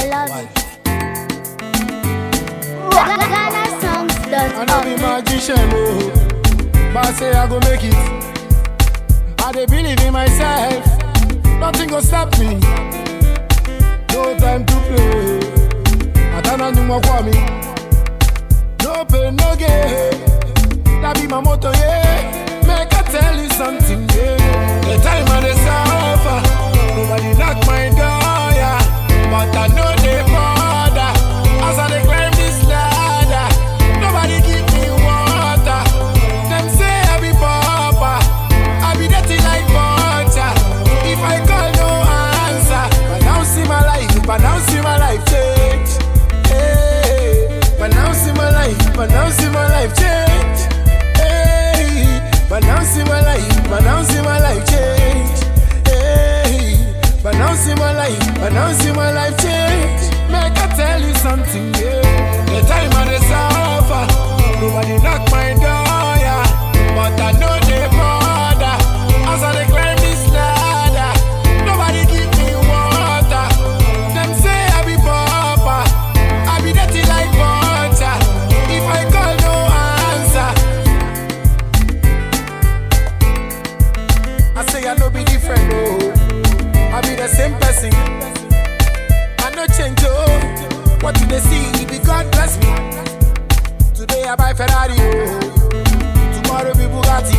love Why? it. Ghana songs dot I know be org. magician, oh, but I say I go make it. I dey believe in myself, nothing go stop me. No time to play. Atana ni mo kwa mi. No pain, no gain. That be my motto, yeah. Make I tell you something, yeah. The time I dey suffer, nobody knock my door, yeah. But I know they bother as I dey climb this ladder. Nobody give me water. Them say I be pauper, I be dirty like butter. If I call, no answer. But now see my life, but now see my life change. Hey, but now see my life, but now see my life change. Hey, but now see my life, but now see my life change. Hey, but now see my life, but now see my life change. Make I tell you something, yeah. The time I dey suffer, nobody knock my door, yeah. But I know they bother as I dey climb this ladder. Nobody give me water. Them say I be pauper, I be dirty like butter. If I call, no answer. I say I no be different, oh. I be the same person. I no change, oh. What do they see? It be God bless me. Today I buy Ferrari, oh. Tomorrow be Bugatti.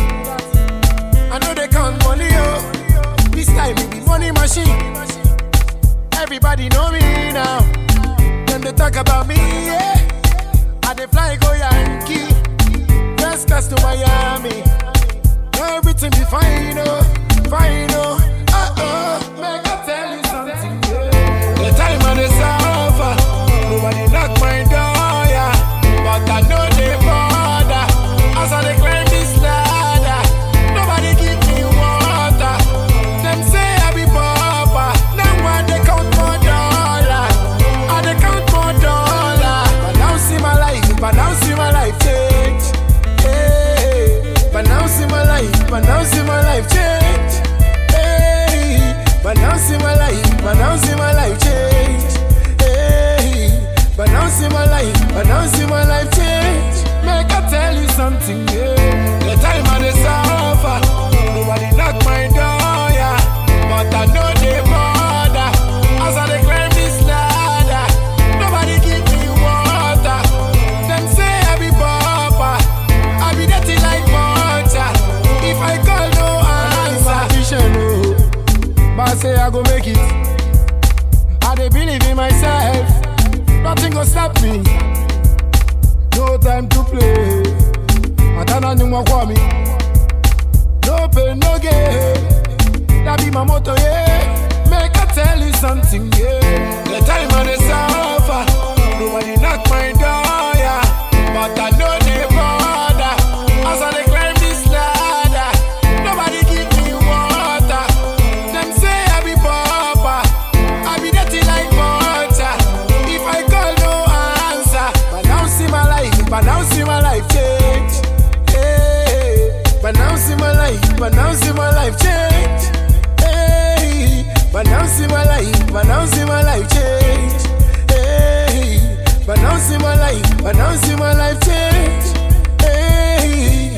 I know they count money, oh. This time it be money machine. Everybody know me now. Then they talk about me, yeah. I dey fly go Yankee. First class to Miami. Everything be fine, oh, fine, oh, uh oh. Make I tell you something, yeah. The time I dey suffer, nobody knock my door, yeah. But I know they bother as I dey climb this ladder. Nobody give me water. Them say I be pauper, now I dey count more dollar. I dey count more dollar. But now see my life, but now see my life change. Hey, but now see my life, but now see my life change. Hey, but now see my life, but now see my life change. Hey, but now see my life, but now see my life change. Make I tell you something, yeah. The time I dey suffer, nobody knock my door, yeah. But I know they bother as I dey climb this ladder. Nobody give me water. Them say I be pauper, I be dirty like butter. If I call, no answer. But I say I go make it. I dey believe in myself. Nothing go stop me. No time to play. Atana ni mwa kwa mi. No pain, no gain. That be my motto, yeah. Make I tell you something, yeah. The time I dey suffer, nobody knock my door, yeah. But I know they bother as I dey climb this ladder. Nobody give me water. Them say I be pauper, I be dirty like butter. If I call, no answer. But now see my life, but now see my life change. Hey, but now see my life, but now see my life change. Hey, but now see my life, but now see my life change. Hey, but now see my life, but now see my life change. Hey.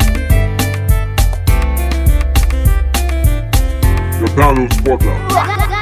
The Download Spotter. Ghana